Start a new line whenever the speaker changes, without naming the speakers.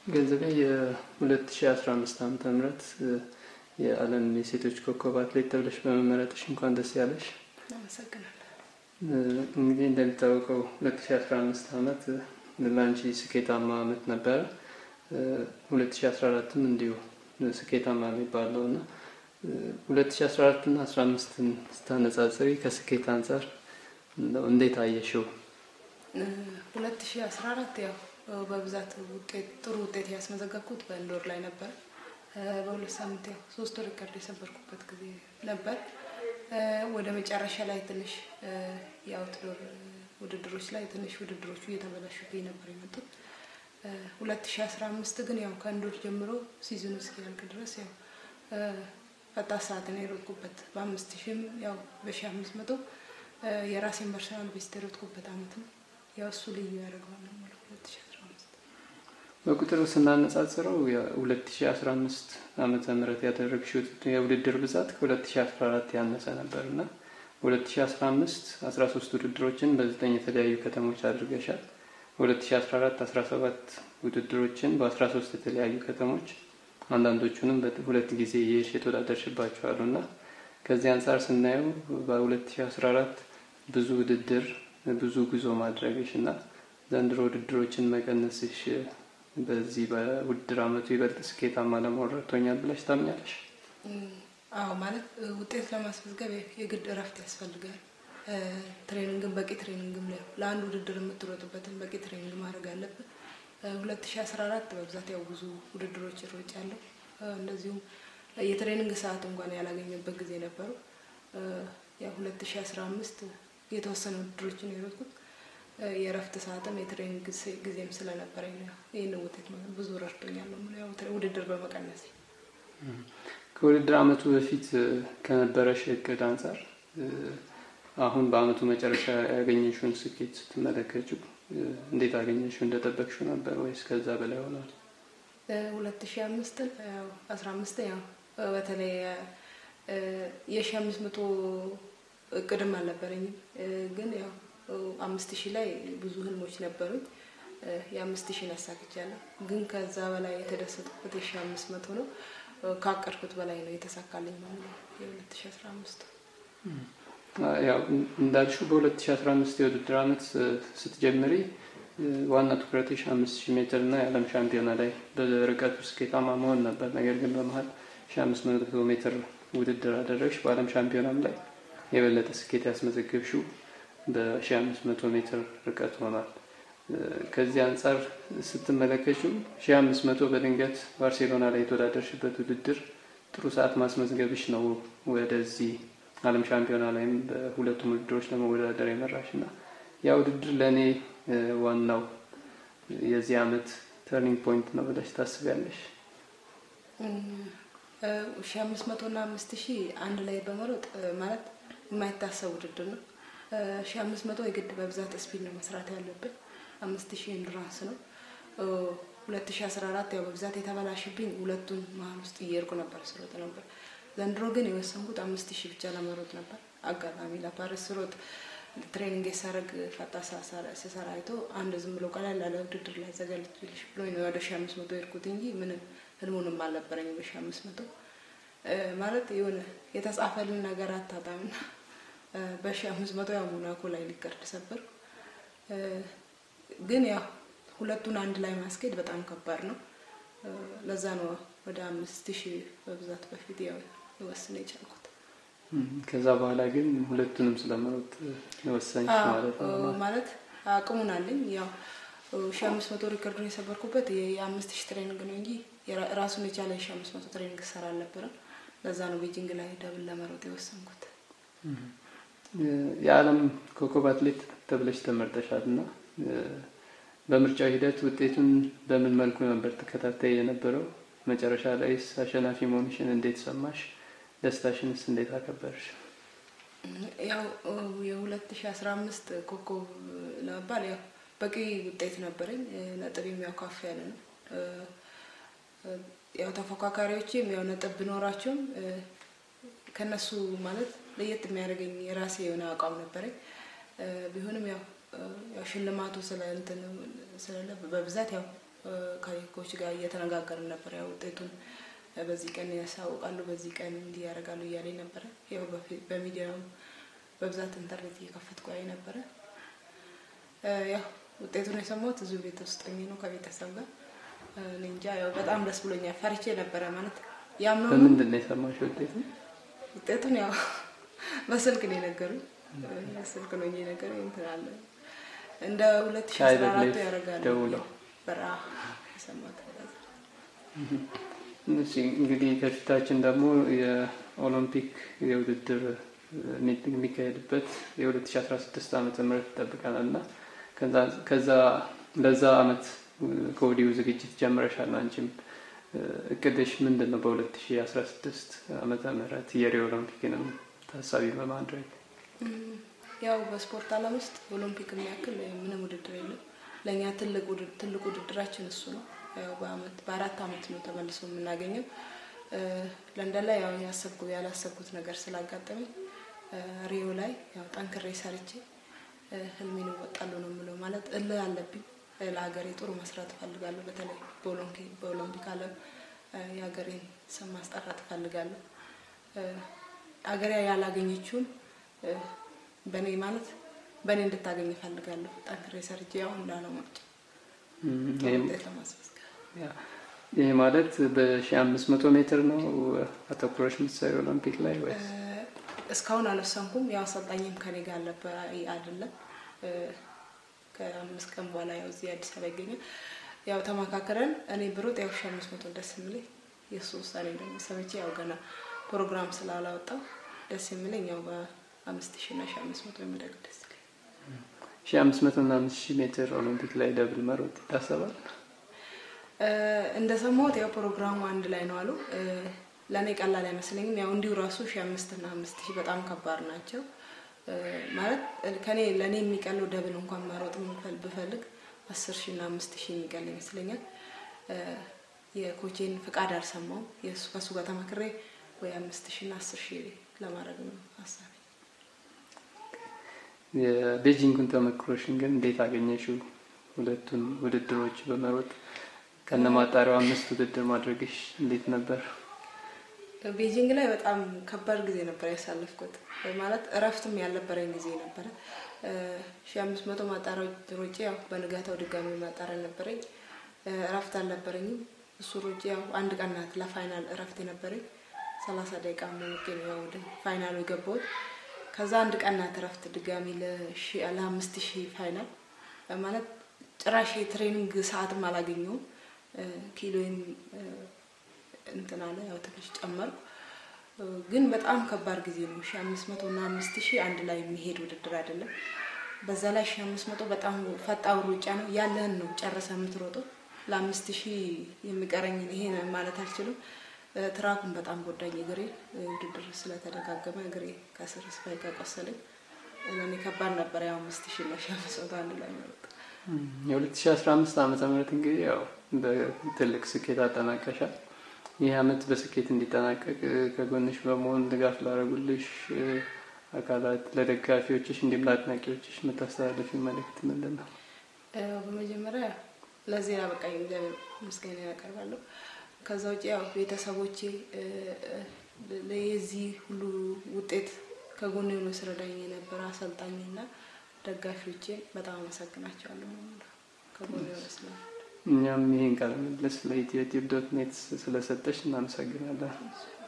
ገንዘቤ የ2015 ዓመተ ምህረት የዓለም የሴቶች ኮከብ አትሌት ተብለሽ በመመረጥሽ እንኳን ደስ ያለሽ።
አመሰግናለሁ።
እንግዲህ እንደሚታወቀው 2015 ዓመት ለአንቺ ስኬታማ ዓመት ነበረ። 2014ም እንዲሁ ስኬታማ የሚባል ነው እና 2014 እና 15ን ስታነጻጽሪ ከስኬት አንጻር እንዴት አየሽው?
2014 ያው በብዛት ውጤት ጥሩ ውጤት ያስመዘገብኩት በኢንዶር ላይ ነበር። በሁለት ሳምንት ያው ሶስት ሪከርድ የሰበርኩበት ጊዜ ነበር። ወደ መጨረሻ ላይ ትንሽ የአውትዶር ውድድሮች ላይ ትንሽ ውድድሮቹ እየተበላሹብኝ ነበር የመጡት። 2015 ግን ያው ከኢንዶር ጀምሮ ሲዝኑ እስኪያልቅ ድረስ ያው ፈጣን ሰዓትን የሮጥኩበት በአምስት ሺህም ያው በሺህ አምስት መቶ የራሴን ፐርሰናል ቤስት የሮጥኩበት አመት ነው። ያው እሱ ልዩ ያደርገዋል ነው የምለው 2015
በቁጥር ስናነጻጽረው የ2015 ዓመተ ምህረት ያደረግሽው የውድድር ብዛት ከ2014 ያነሰ ነበር እና 2015 13 ውድድሮችን በዘጠኝ የተለያዩ ከተሞች አድርገሻል። 2014 17 ውድድሮችን በ13 የተለያዩ ከተሞች አንዳንዶቹንም ሁለት ጊዜ የሽ የተወዳደርሽባቸዋሉ እና ከዚህ አንጻር ስናየው በ2014 ብዙ ውድድር ብዙ ጉዞ ማድረግሽ እና ዘንድሮ ውድድሮችን መቀነስሽ በዚህ በውድድር አመቱ ይበልጥ ስኬታማ ለመሆን ረድቶኛል ብለሽ ታምኛለሽ?
አዎ፣ ማለት ውጤት ለማስመዝገብ የግድ እረፍት ያስፈልጋል። ትሬኒንግን በቂ ትሬኒንግም ላይ ለአንድ ውድድር የምትሮጥበትን በቂ ትሬኒንግ ማድረግ አለብን። 2014 በብዛት ያው ብዙ ውድድሮች ሮጭ ያለው እንደዚሁም የትሬኒንግ ሰዓት እንኳን ያላገኘበት ጊዜ ነበሩ። ያው 2015 የተወሰኑ ውድድሮችን የሮጥኩት የእረፍት ሰዓትም የትሬኒንግ ጊዜም ስለነበረኝ ነው ይህንን ውጤት ብዙ ረድቶኛል ነው ያው ውድድር በመቀነስ
ከውድድር አመቱ በፊት ከነበረሽ እቅድ አንጻር አሁን በአመቱ መጨረሻ ያገኘሽውን ስኬት ስትመለከችው እንዴት አገኘሽው? እንደጠበቅሽው ነበር ወይስ ከዛ በላይ ሆኗል?
ሁለት ሺ አምስትን ያው አስራ አምስት ያው በተለይ የሺ አምስት መቶ እቅድም አልነበረኝም ግን ያው አምስት ሺህ ላይ ብዙ ህልሞች ነበሩኝ። የአምስት ሺህን አሳክቻለሁ። ግን ከዛ በላይ የተደሰጥኩት የሺ አምስት መቶ ነው። ካቀድኩት በላይ ነው የተሳካልኝ ማለት ነው የሁለት ሺ አስራ አምስቱ
ያው እንዳልሽው በ2015 የውድድር አመት ስትጀምሪ ዋና ትኩረትሽ አምስት ሺህ ሜትር እና የዓለም ሻምፒዮና ላይ በርቀቱ ስኬታማ መሆን ነበር። ነገር ግን በመሀል ሺህ አምስት መቶ ሜትር ውድድር አደረግሽ። በዓለም ሻምፒዮናም ላይ የበለጠ ስኬት ያስመዘገብሽው በሺህ አምስት መቶ ሜትር ርቀት ሆኗል። ከዚህ አንጻር ስትመለከችው ሺህ አምስት መቶ በድንገት ባርሴሎና ላይ የተወዳደርሽበት ውድድር ጥሩ ሰዓት ማስመዝገብሽ ነው ወደዚህ ዓለም ሻምፒዮና ላይም በሁለቱም ውድድሮች ለመወዳደር የመራሽ እና ያ ውድድር ለእኔ ዋናው የዚህ አመት ተርኒንግ ፖይንት ነው ብለሽ ታስቢያለሽ?
ሺ አምስት መቶ እና አምስት ሺህ አንድ ላይ በመሮጥ ማለት የማይታሰብ ውድድር ነው። ሺ አምስት መቶ የግድ በብዛት ስፒድ ነው መስራት ያለብን። አምስት ሺህ ኢንዱራንስ ነው። ሁለት ሺ አስራ አራት ያው በብዛት የተበላሽብኝ ሁለቱን መሀል ውስጥ እየሄድኩ ነበር ስሮጥ ነበር። ዘንድሮ ግን የወሰንኩት አምስት ሺህ ብቻ ለመሮጥ ነበር። አጋጣሚ ለፓሪስ ስሮጥ ትሬኒንግ የሳረግ ፈጣን ስሰራ አይቶ አንድ ዝም ብሎ ቀላል ያለ ውድድር ላይ ዘጋጅልሽ ብሎኝ ነው ወደ ሺ አምስት መቶ የሄድኩት እንጂ ምንም ህልሙንም አልነበረኝ በሺ አምስት መቶ ማለት የሆነ የተጻፈልን ነገር አታጣምና በሺ አምስት መቶ ያው ሞናኮ ላይ ሊቀርድ ሰበር። ግን ያው ሁለቱን አንድ ላይ ማስኬድ በጣም ከባድ ነው። ለዛ ነው ወደ አምስት ሺህ በብዛት በፊት ያው ሊወስን የቻልኩት።
ከዛ በኋላ ግን ሁለቱንም ስለመሮጥ የወሰንሽ ማለት ነው።
ማለት አቅሙን አለኝ። ያው ሺ አምስት መቶ ሪከርዱን የሰበርኩበት የአምስት ሺህ ትሬኒንግ ነው እንጂ ራሱን የቻለ የሺ አምስት መቶ ትሬኒንግ ሰራ አልነበረም። ለዛ ነው ቤጂንግ ላይ ደብል ለመሮጥ የወሰንኩት።
የዓለም ኮከብ አትሌት ተብለሽ ተመርጠሻል እና በምርጫው ሂደት ውጤቱን በምን መልኩ ነበር ተከታታይ የነበረው? መጨረሻ ላይስ አሸናፊ መሆንሽን እንዴት ሰማሽ? ደስታሽንስ እንዴት አከበርሽ?
ያው የሁለት ሺ አስራ አምስት ኮከብ ለመባል ያው በቂ ውጤት ነበረኝ። ነጥቤም ያው ከፍ ያለ ነው። ያው ተፎካካሪዎችም ያው ነጥብ ቢኖራቸውም ከነሱ ማለት ለየት የሚያደርገኝ የራሴ የሆነ አቋም ነበረኝ። ቢሆንም ያው ያው ሽልማቱ ስለ እንትን ስለለ በብዛት ያው ከኮች ጋር እየተነጋገርን ነበር። ያው ውጤቱን በዚህ ቀን ያሳውቃሉ፣ በዚህ ቀን እንዲህ ያደርጋሉ እያለ ነበረ። ያው በሚዲያውም በብዛት ኢንተርኔት እየከፈትኩ አይ ነበረ። ያው ውጤቱን የሰማሁት እዚሁ ቤት ውስጥ ሆኜ ነው ከቤተሰብ ጋር። እኔ እንጃ ያው በጣም ደስ ብሎኛል። ፈርቼ ነበረ ማለት ያምነው
በምንድን ነው የሰማሽው ውጤቱን?
ውጤቱን ያው በስልክ ነው የነገሩኝ። በስልክ ነው የነገሩኝ። እንትን አለ እንደ ሁለት ሺ አስራ አራቱ ያደርጋሉ
ደውለው
በራ የሰማሁት
እሺ እንግዲህ ከፊታችን ደግሞ የኦሎምፒክ የውድድር የሚካሄድበት የ2016 ዓመተ ምህረት ይጠብቀናል እና ከዛ ለዛ አመት ከወዲሁ ዝግጅት ጀምረሻል። አንቺም እቅድሽ ምንድን ነው? በ2016 ዓመተ ምህረት የሪዮ ኦሎምፒክንም ታሳቢ በማድረግ
ያው በስፖርት ዓለም ውስጥ ኦሎምፒክ የሚያክል ምንም ውድድር የለም። ለእኛ ትልቅ ውድድራችን እሱ ነው። ያው በአመት በአራት አመት ነው ተመልሶ የምናገኘው። ለንደን ላይ ያው ያሰብኩ ያላሰብኩት ነገር ስላጋጠመኝ ሪዮ ላይ ያው ጠንክሬ ሰርቼ ህልሜን እወጣለሁ ነው የምለው። ማለት እልህ አለብኝ። ለሀገሬ ጥሩ መስራት እፈልጋለሁ። በተለይ በኦሎምፒክ ዓለም የሀገሬን ስም ማስጠራት እፈልጋለሁ። ሀገሬ ያላገኘችውን በእኔ ማለት በእኔ እንድታገኝ እፈልጋለሁ። ጠንክሬ ሰርቼ ያው እንዳለው ማጭ ውጤት ለማስመዝገብ
ይህ ማለት በሺህ አምስት መቶ ሜትር ነው አተኩሮች የምትሰሪ ኦሎምፒክ ላይ ወይስ?
እስካሁን አልወሰንኩም። ያው አሰልጣኝም ከኔ ጋር አለበ አይደለም። ከአምስት ቀን በኋላ ያው እዚህ አዲስ አበባ ይገኛል። ያው ተመካከረን እኔ ብሮጥ ያው ሺህ አምስት መቶ ደስ የሚለኝ የእሱ ውሳኔ ደግሞ ሰምቼ ያው ገና ፕሮግራም ስላላወጣው ደስ የሚለኝ ያው በአምስት ሺህ እና ሺህ አምስት መቶ የሚደግ ደስ ይለኝ።
ሺህ አምስት መቶ እና አምስት ሺህ ሜትር ኦሎምፒክ ላይ ደብል መሮጥ ይታሰባል?
እንደሰማሁት ያው ፕሮግራሙ አንድ ላይ ነው አሉ። ለእኔ ቀላል አይመስለኝም። ያው እንዲሁ ራሱ ሺህ አምስት እና አምስት ሺህ በጣም ከባድ ናቸው። ማለት ከኔ ለእኔ የሚቀለው ደብል እንኳን መሮጥ ብፈልግ አስር ሺህ እና አምስት ሺህ የሚቀል ይመስለኛል። የኮቼን ፍቃድ አልሰማውም። የእሱ ከእሱ ጋር ተመክሬ ወይ አምስት ሺህ እና አስር ሺህ ለማድረግ ነው ሀሳቤ።
የቤጂንጉን ተመክሮሽን ግን እንዴት አገኘሽው? ሁለቱን ውድድሮች በመሮጥ ከነማጣሪያው አምስት ውድድር ማድረግሽ እንዴት ነበር?
ቤጂንግ ላይ በጣም ከባድ ጊዜ ነበር ያሳለፍኩት። ማለት እረፍትም ያልነበረኝ ጊዜ ነበረ። ሺ አምስት መቶ ማጣሪያ ሮጬ ያው በንጋታው ድጋሚ ማጣሪያ ነበረኝ። እረፍት አልነበረኝም። እሱ ሮጬ ያው አንድ ቀን ናት ለፋይናል እረፍት የነበረኝ ሰላሳ ደቂቃ ሞቄ ነው ያው ወደ ፋይናሉ የገባሁት። ከዛ አንድ ቀን ናት እረፍት ድጋሚ ለአምስት ሺህ ፋይናል ማለት ጭራሽ የትሬኒንግ ሰዓትም አላገኘውም። ኪሎዬም እንትን አለ ያው ትንሽ ጨመርኩ። ግን በጣም ከባድ ጊዜ ነው። ሺ አምስት መቶ እና አምስት ሺህ አንድ ላይ የሚሄድ ውድድር አይደለም። በዛ ላይ ሺ አምስት መቶ በጣም ፈጣን ሩጫ ነው። ያለህን ነው ጨርሰ የምትሮጠው። ለአምስት ሺህ የሚቀረኝን ይሄ ማለት አልችልም። ትራኩን በጣም ጎዳኝ እግሬ ውድድር ስለተደጋገመ እግሬ ከስር እስከ ቆሰለኝ። ለእኔ ከባድ ነበር። ያው አምስት ሺህ እና ሺ አምስት መቶ አንድ ላይ መሮጥ
የሁለት ሺ አስራ አምስት ዓመተ ምህረት እንግዲህ ያው በትልቅ ስኬት አጠናቀሻል። ይህ አመት በስኬት እንዲጠናቀቅ ከጎንሽ በመሆን ድጋፍ ላደረጉልሽ አካላት፣ ለደጋፊዎችሽ እንዲሁም ለአድናቂዎችሽ የምታስተላለፊ መልእክት ምንድን ነው?
በመጀመሪያ ለዚህ ያበቃኝ እግዚአብሔር ምስጋና ያቀርባለሁ። ከዛ ውጭ ያው ቤተሰቦቼ የዚህ ሁሉ ውጤት ከጎን ሆኖ ስረዳኝ የነበረ አሰልጣኝና ደጋፊዎቼን በጣም አመሰግናቸዋለሁ። ከጎን ሆኖ ስለ
እኛም ይህን ቃለ ምልልስ ለኢትዮ ቲዩብ ዶት ኔት ስለሰጠሽ እናመሰግናለን።